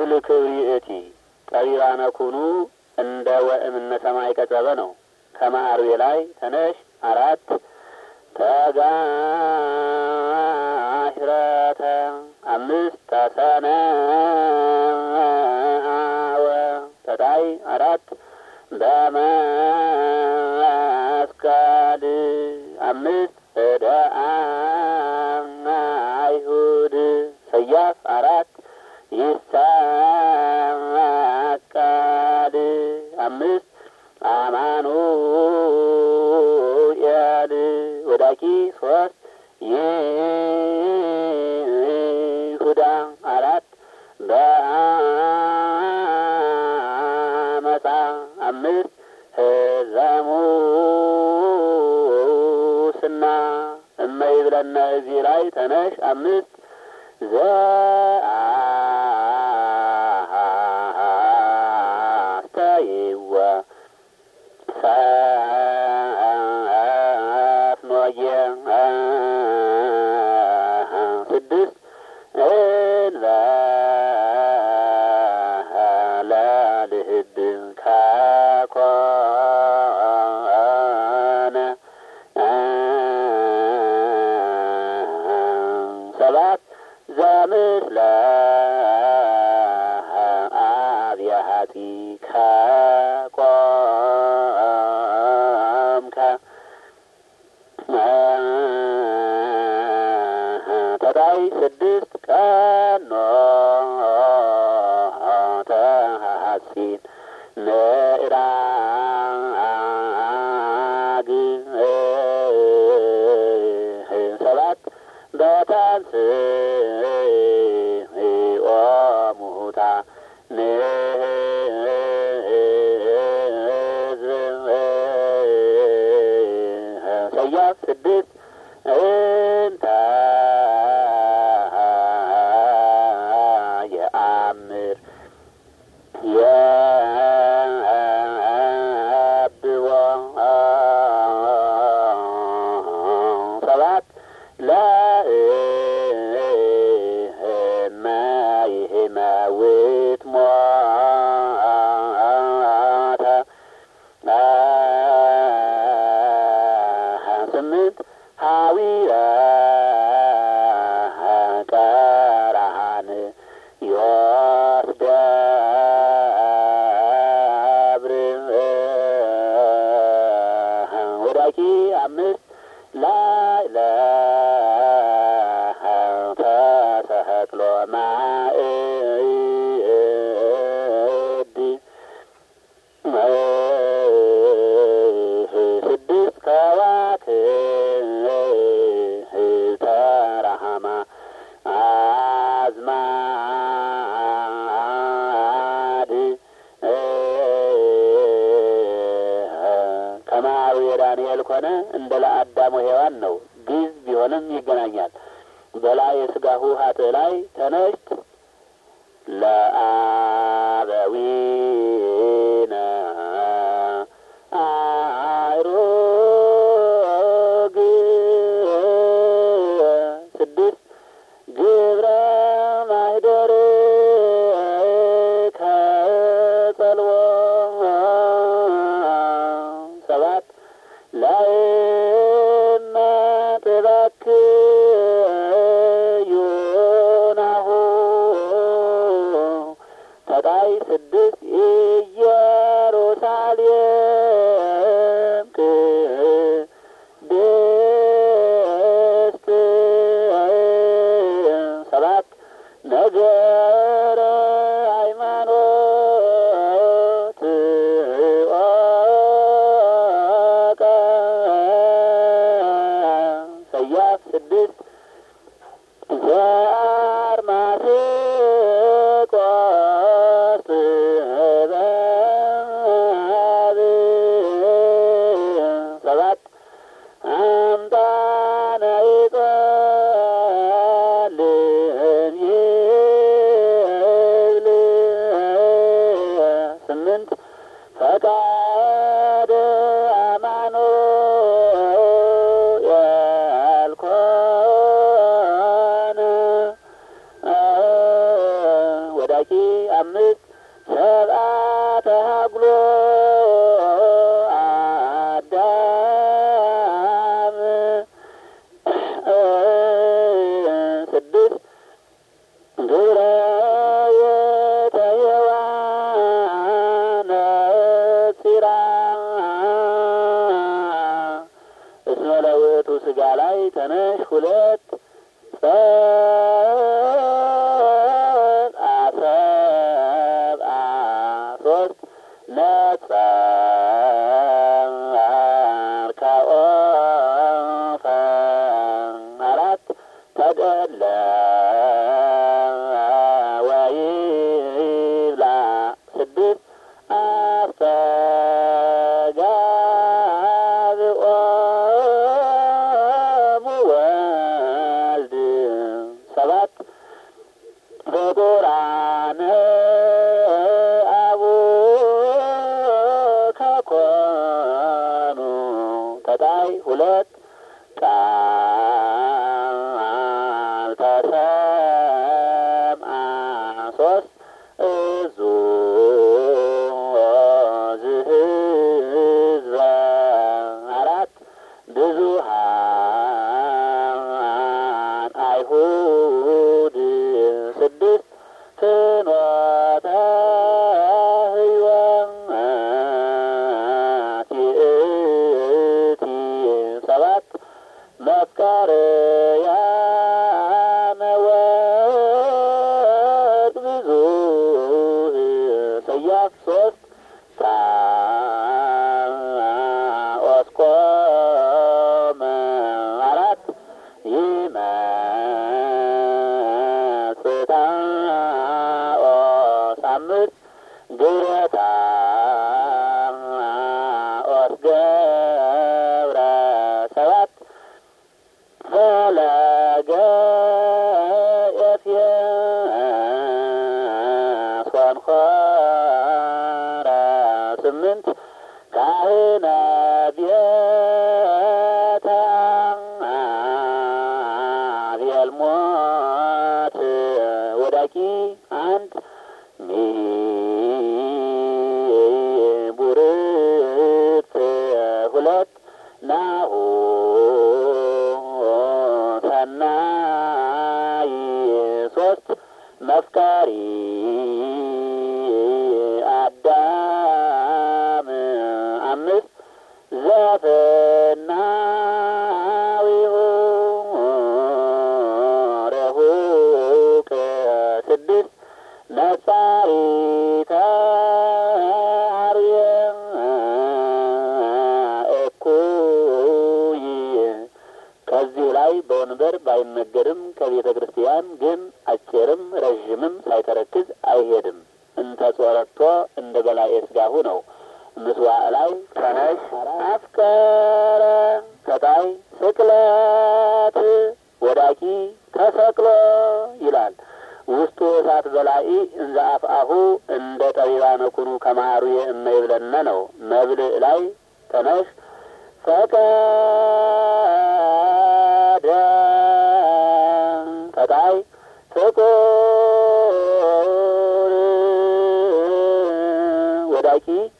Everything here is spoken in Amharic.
እክል ክብሪእቲ ጠቢባነ ኩኑ እንደ ወእምነ ሰማይ ቀጸበ ነው። ከማዕርቤ ላይ ተነሽ አራት ተጋሂረተ አምስት ተሰነወ ተጣይ አራት በመስቀል አምስት እደ አይሁድ ሰያፍ አራት ይሰቀል አምስት አማኑኤል ወዳቂ ሶስት ይሁዳ አራት በአመፃ አምስት ህዘሙስና እመይ ብለነ እዚህ ላይ ተነሽ አምስት ዘአስተይወ ሰፍኖየ ስድስት እንበለ ልህድ ከኮነ ሰባት ዘምስለ አብያሃቲ ከቆምከ ተታይ ስድስት ቀኖ ተሐሲን ምዕራግ ሰባት በታንስ ኦሙታ ሰያፍ ስድስት እንተ የአምር የብዎ ሰባት ለእመ ይህመውት ሞተ ስምንት ሀዊረ ቀራን ዮስደብር ወዳቂ አምስት ላይ ለተሰቅሎ ማእድ ስድስት ከዋክብተ ረሃማ አዝማድ ከማሩ የዳንኤል ኮነ እንደ ለአዳሙ ሔዋን ነው። ግዝ ቢሆንም ይገናኛል። በላይ የስጋሁ ሀጥ ላይ ተነሽት ለአበዊነ አእሩግ ስድስት ግብረ ማህደር ከጸልዎ ሰባት ላይመ ትበክዩናሁ ተጣይ ስድስት ኢየሩሳሌም ቅድስት ሰባት ነገረ ሃይማኖት ኦቀ ሰያፍ ስድስት ዘአርማስቆስ ጥበብ ወዳቂ አምስት ሰብአተ ሀግሎ አዳም ስድስት ግብረ የተየዋነ ፂራ እስመ ለውእቱ ስጋ ላይ ተነሽ ሁለት ጸብአ ሰብአ ሶስት ነጸርካኦ አራት ተደለ ወይብላ ስድስት አስተጋብኦሙ ወልድ ሰባት በቁራነ አቡከ ኮኑ ተጣይ ሁለት ቃል ተሰምአ ሶስት እዙ ዝህዝበ አራት ብዙሃን አይሁድ ስድስት ፍኖተ ሕይወት ይእቲ ሰባት መፍቀርያነ ወርቅ ብዙህ ሰያፍ ሶስት ኦስቆመ አራት ይመጽታኦስ አምስት ግረታ ኦስ ገብረ ሰባት ፈለገ ኤፍየሶን ኾረ ስምንት ካህነ ቤተ ቤልሞት ወዳቂ አንድ ሚቡርት ሁለት ናሁ ሰናይ ሶስት መፍቀሪ አዳም አምስት ዘፍናዊሁ ረሁቅ ስድስት ነጻሪተ አርየ እኩይ ከዚህ ላይ በወንበር ባይነገርም ከቤተ ክርስቲያን ግን አጭርም ረዥምም ሳይተረክዝ አይሄድም። እንተ ጾረቶ እንደ በላዔ ሥጋሁ ነው። ምስዋዕ ላይ ተነሽ አፍቀረ ከታይ ስቅለት ወዳቂ ተሰቅሎ ይላል። ውስጡ እሳት በላኢ እንዘ አፍአሁ እንደ ጠቢባነ ኩኑ ከማሩየ እመ ይብለነ ነው። መብልዕ ላይ ተነሽ ፈቀደ ፈጣይ ፍቁር ወዳቂ